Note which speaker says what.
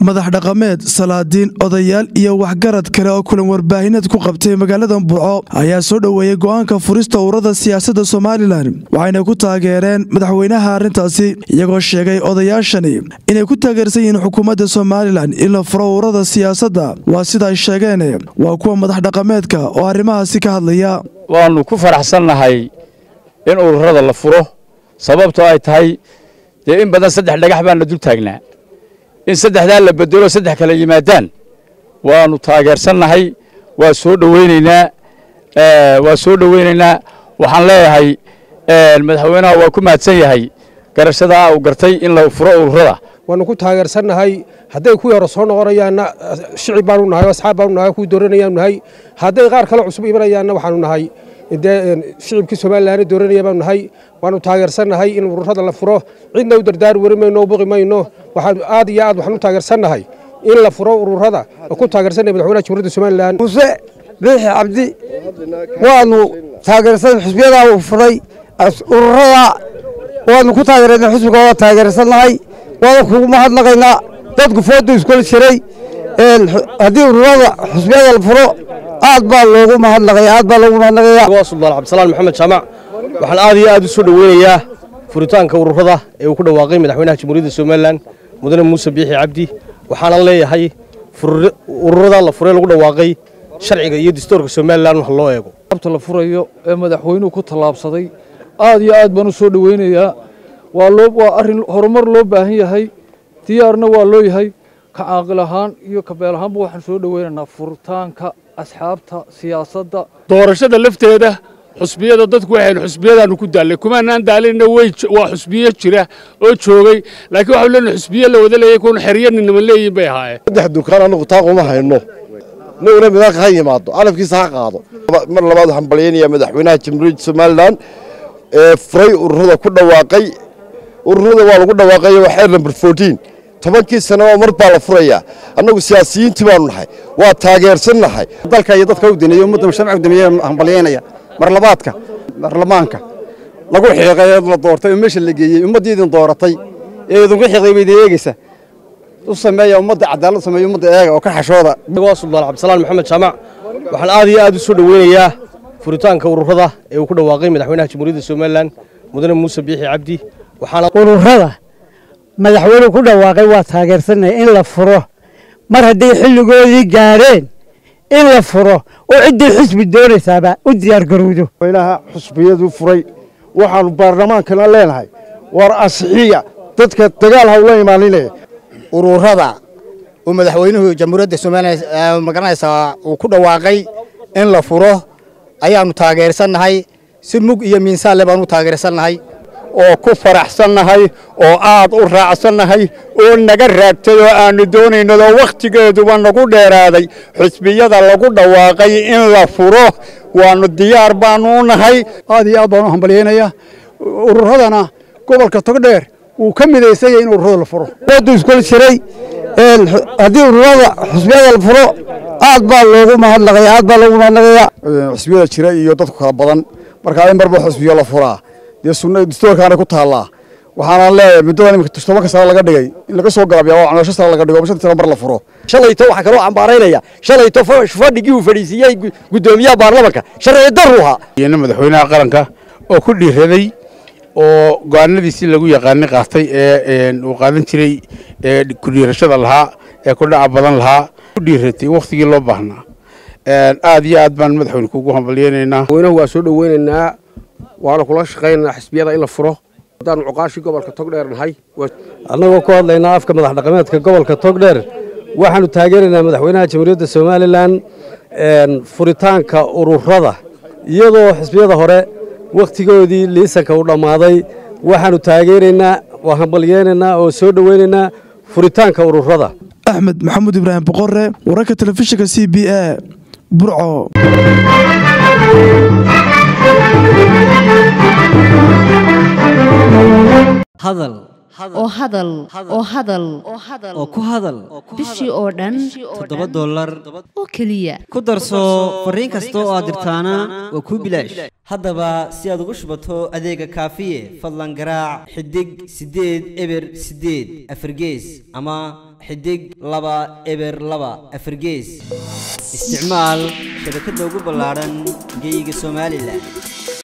Speaker 1: madax dhaqameed salaadiin odayaal iyo waxgarad kale oo kulan warbaahineed ku qabtay magaalada burco ayaa soo dhoweeyey go'aanka furista ururada siyaasadda somalilan waxayna ku taageereen madaxweynaha arrintaasi iyagoo sheegay odayaashani inay ku taageersan yihiin xukuumadda somalilan in la furo ururada siyaasadda waa sida ay sheegeen waa kuwa madax dhaqameedka oo arrimahaasi ka hadlaya
Speaker 2: waannu ku faraxsannahay in ururada la furo sababtoo ay tahay dee in badan saddex dhagax baana dul taagnaa in saddexdaa la bedelo saddex kale yimaadaan waannu taageersannahay waa soo dhoweynaynaa waa soo dhoweynaynaa waxaan leeyahay madaxweynaha waa ku mahadsan yahay garashadaa uu gartay in la furo ururada
Speaker 3: waannu ku taageersannahay hadday kuwii hore soo noqonayaanna shicib baanu nahay asxaab baanu nahay kuwii dooranayaanu nahay hadday qaar kale cusub imanayaanna waxaanu nahay dee shicibkii somalilan dooranaya baanu nahay waanu taageersannahay in ururada la furo cidna u dardaari wari mayno o buqi mayno waxaan aad iyo aad waxaan u taageersannahay in la furo ururada oo ku taageersannahay madaxweynaha jamhuuriyadda somalilan
Speaker 4: muse biixi cabdi waanu taageersan xisbiyadaa uu furay ururada waanu ku taageerana xisbiga waa taageersannahay waana kugu mahadnaqaynaa dadku foodu iskula jiray haddii ururada xisbiyada la furo aad baa loogu mahadnaqaya aad baa loogu mahadnaqaya
Speaker 5: waa suldaan cabdisalaan maxamed jaamac waxaan aad iyo aad u soo dhoweynayaa furitaanka ururada ee uu ku dhawaaqay madaxweynaha jamhuuriyadda somalilan mudane muuse biixi cabdi waxaanan leeyahay ururada la furay lagu dhawaaqay sharciga iyo dastuurka somalilan wax loo eego
Speaker 6: abta la furayo ee madaxweynuhu ku tallaabsaday aad iyo aad baan u soo dhoweynayaa waa loo waa arrin horumar loo baahan yahay diyaarna waa loo yahay ka caaqil ahaan iyo kabeel ahaanba waxaan soo dhoweynaynaa furitaanka asxaabta siyaasadda
Speaker 7: doorashada lafteeda xusbiyada dadku waxaynu xusbiyadaanu ku daallay kumaanaan daalinna way waa xusbiyo jira oo joogay laakiin waxau leenahay xusbiyo la wada leeyahay kuwan xeryo ninama leeyihin bay ahaayeen
Speaker 8: saddex dukaan annagu taa uma hayno naguna midaanka ha yimaado calafkiisa ha qaado mar labaad waxaan balyaynayaa madaxweynaha jamhuuriyadda somalilan ee furay ururada ku dhawaaqay ururada waa lagu dhawaaqay waa xeer number fourteen tobankii sanaba mar baa la furayaa annagu siyaasiyiintii baanu nahay waa taageersannahay
Speaker 9: dalka iyo dadka u dineeyo ummadda mujtamaca u dineeyo hambalyaynaya marlabaadka baarlamaanka lagu xiiqay ee la doortay oo meesha la geeyey ummaddii idin dooratay ee idinku xiiqday bay idin eegaysa u sameeya ummadda cadaalad sameeya ummadda eega oo ka xashooda
Speaker 5: waa suldaan cabdisalaan maxamed jaamac waxaan aad iyo aad u soo dhoweynayaa furitaanka ururada ee uu ku dhawaaqay madaxweynaha jamhuuriyadda somalilan mudane muuse biixi cabdi waxaana
Speaker 4: ururada madaxweynuhu ku dhawaaqay waa taageersanaya in la furo mar hadday xilligoodii gaadheen in la furo oo ciddii xusbi doonaysaaba u diyaargarowdo
Speaker 8: madaxweynaha xusbiyadu furay waxaanu baarlamaankana leenahay war asixiya dadka dagaal ha ula imaaninaya
Speaker 10: ururada uu madaxweynuhu jamhuuriyadda somalilan magaranaysaa uu ku dhawaaqay in la furo ayaannu taageersannahay si mug iyo miinsaanle baanu u taageersannahay
Speaker 11: oo ku faraxsannahay oo aad u raacsannahay oo naga raagtay oo aannu doonaynadoo wakhtigeeduba nagu dheeraaday xusbiyada lagu dhawaaqay in la furo waannu diyaar baannu u nahay
Speaker 9: aad iyo aad baan u hambalyaynaya ururadana gobolka togdheer wuu ka midaysanya in ururada la furo
Speaker 4: foodu iskula jiray haddii ururada xusbiyada la furo aad baa loogu mahadnaqaya aad baa loogu mahadnaqaya
Speaker 8: xusbiyada jira iyo dadku kala badan markaa in marba xusbiyo la furaa dee sunna dastuurkaana ku taallaa waxaanaan leeyahay muddadan imika tobanka sano laga dhigay in laga soo gaabiya waa canoosho sano laga dhigo ama shantii sano mar la furo
Speaker 5: shalayto waxaa kaloo cambaaraynaya shalayto fadhigii uu fadhiisiiyey guddoomiyaha baarlamanka sharci darru ahaa
Speaker 7: iyana madaxweynaha qaranka oo ku dhiiraday oo go'aanadiisii lagu yaqaanay qaatay ee uu qaadan jiray ee ku dhiirashada lahaa ee ku dhaca badan lahaa ku dhiiratay wakhtigii loo baahnaa aad iyo aad baan madaxweyne kugu hambalyaynaynaa
Speaker 3: madaxweynahu waa soo dhoweynaynaa waana kula shaqaynaynaa xisbiyada in la furo haddaanu cuqaashii gobolka togdheer nahay
Speaker 5: annagoo ku hadlaynaa afka madax dhaqameedka gobolka togdheer waxaannu taageeraynaa madaxweynaha jamhuuriyadda somalilan furitaanka ururada iyadoo xisbiyada hore wakhtigoodii liisanka u dhammaaday waxaannu taageeraynaa waa hambalyeynaynaa oo soo dhoweynaynaa furitaanka ururada
Speaker 1: axmed maxamuud ibraahim boqore wararka telefishinka c b a burco
Speaker 12: hadal
Speaker 13: oo hadal oo hadal
Speaker 12: oo ku hadal
Speaker 13: bishii oo dhan
Speaker 12: toddoba dollar
Speaker 13: oo keliya
Speaker 12: ku darso fariin kasta oo aad dirtaana waa kuu bilaash haddaba si aad ugu shubato adeega kaafiye fadlan garaac xidig siddeed eber siddeed afargees ama xidig laba eber laba afargees isticmaal shabakadda ugu ballaadhan geeyiga somalilan